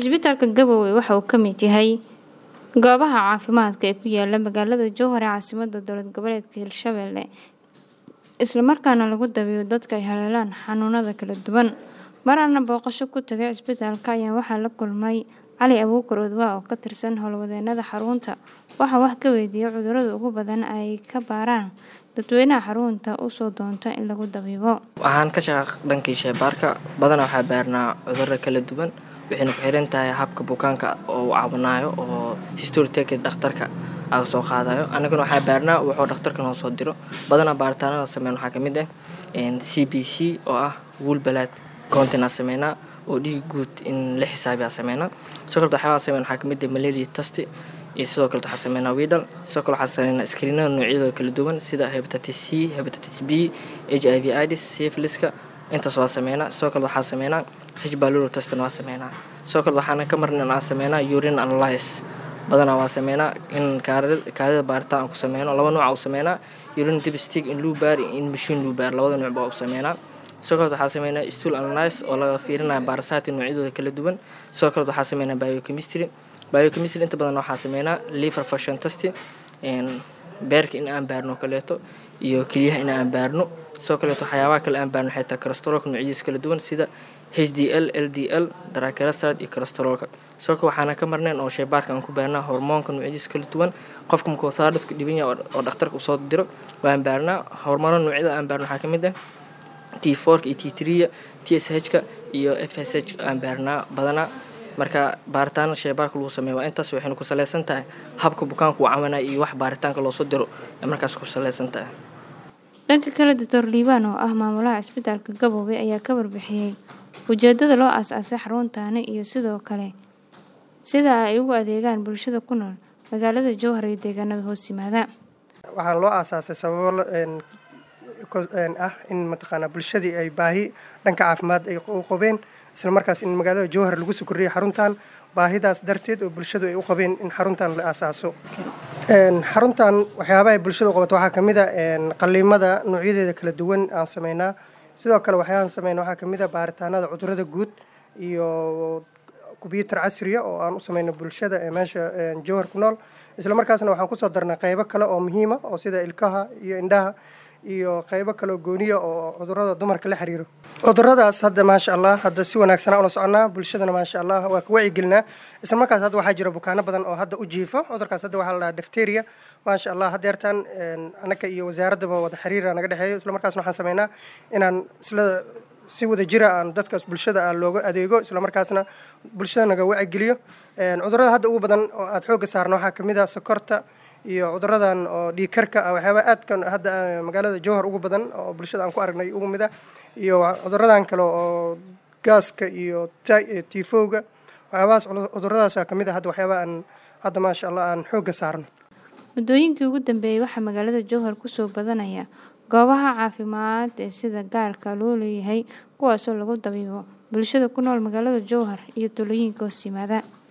Cisbitaalka Gabowe waxa uu ka mid yahay goobaha caafimaadka ee ku yaala magaalada Jowhar ee caasimadda dowlad goboleedka Hirshabelle isla markaana lagu dabiibo dadka ay haleelaan xanuunada kala duwan. Mar aan booqasho ku tagay cisbitaalka ayaa waxaa la kulmay Cali Abuukar Odwaa oo ka tirsan howlwadeennada xarunta. Waxaan wax ka weydiiyay cudurrada ugu badan ee ay ka baaraan dadweynaha xarunta u soo doonta in lagu dabiibo. Waxaan ka shaqaa dhankii shaybaarka badanaa waxaa baarnaa cudurro kala duwan waxayna ku xiran tahay habka bukaanka oo uu caawinayo oo history take dhakhtarka aga soo qaadayo annagana waxaa baarnaa wuxuu dhakhtarka noo soo diro badanaa baaritaanada sameyn waxaa ka mid ah CBC oo ah wool blood counting aan sameynaa oo dhiig guud in la xisaabiyaa sameynaa sidoo kale waxyaabaha sameyn waxaa ka mid ah malaria test iyo sidoo kale waxaa sameynaa widal sidoo kale waxaa sameynaa screenada noocyadooda kala duwan sida hepatitis C hepatitis B HIV AIDS syphiliska intaas waa sameynaa sidoo kale waxaa sameynaa H pylori testna waa sameynaa sidoo kale waxaana ka marnan aan sameynaa urine analysis badanaa waa sameynaa in kaadida baaritaan aan ku sameyno laba nooc u sameynaa urine dipstick in luu baar in machine luu baar labada nooc baa u sameynaa sidoo kale waxaa sameynaa stool analysis oo laga fiirinayo parasite noocyadooda kala duwan sidoo kale waxaa sameynaa biochemistry biochemistry inta badan waxaa sameynaa liver function test beerka in aan baarno kaleeto iyo kelyaha in aan baarno sidoo kaleeto waxyaabaha kale aan baarno waxay tahay cholesteroolka noocyadiisa kala duwan sida HDL, LDL, triglyceride iyo cholesteroolka sidoo kale waxaana ka marnayn oo shaybaarka aan ku baarnaa hormoonka noocyadiisa kala duwan qofka markuu thyroidka dhiban yahay oo dhakhtarka usoo diro waan baarnaa hormoono noocyada aan baarno waxaa ka mid ah T4 iyo T3 TSH-ka iyo FSH aan baarnaa badanaa marka baaritaanada shaybaarka lagu sameeyo waa intaas waxayna ku saleysan tahay habka bukaanka uu caawinayo iyo wax baaritaanka loo soo diro ee markaas ku saleysan tahay dhanka kale doctor liibaan oo ah maamulaha cisbitaalka Gabowe ayaa ka warbixiyay ujeedada loo aasaasay xaruntaani iyo sidoo kale sida ay ugu adeegaan bulshada ku nool magaalada Jowhar iyo deegaanada hoos yimaada waxaan loo aasaasay sababo ah in mataqaanaa bulshadii ay baahi dhanka caafimaad ay u qabeen isla markaas in magaalada jowhar lagu soo kordhiyay xaruntan baahidaas darteed oo bulshadu ay u qabeen in xaruntan la aasaaso xaruntan waxyaabaha ay bulshada u qabato waxaa ka mid a qaliimada noocyadeeda kala duwan aan sameynaa sidoo kale waxyaabahan sameyna waxaa ka mid a baaritaanada cudurrada guud iyo kumbiyuutar casriya oo aan u sameyno bulshada ee meesha jowhar ku nool isla markaasna waxaan kusoo darnay qaybo kale oo muhiima oo sida ilkaha iyo indhaha iyo qaybo kaleoo gooniya oo cudurrada dumarka la xiriiro cudurradaas hadda maasha allah hadda si wanaagsanaa ula soconaa bulshadana maasha allah waa ka wacyigelinaa isla markaas hadda waxaa jira bukaano badan oo hadda u jiifa cudurkaas hadda waxaa la dhahaa difteria maasha allah haddeertaan anaka iyo wasaaraddaba wada xiriira naga dhexeeyo isla markaasna waxaan sameynaa inaan isla si wada jira aan dadkaas bulshada aan looga adeego isla markaasna bulshada naga wacigeliyo cudurrada hadda ugu badan oo aada xoogga saarna waxaa kamid ah sokorta iyo cuduradan oo dhiigkarka ah waxyaabaa aadkan hadda magaalada jowhar ugu badan oo bulshada aan ku aragnay ugu mid ah iyo cuduradan kale oo gaaska iyo tifowga waxyaabahaas cuduradaasa kamid ah hadda waxyaabaa aan hadda maasha allah aan xoogga saarno muddooyinkii ugu dambeeyey waxaa magaalada jowhar kusoo badanaya goobaha caafimaad ee sida gaarka loo leeyahay kuwaasoo lagu dabiibo bulshada ku nool magaalada jowhar iyo tuulooyinka hoos yimaada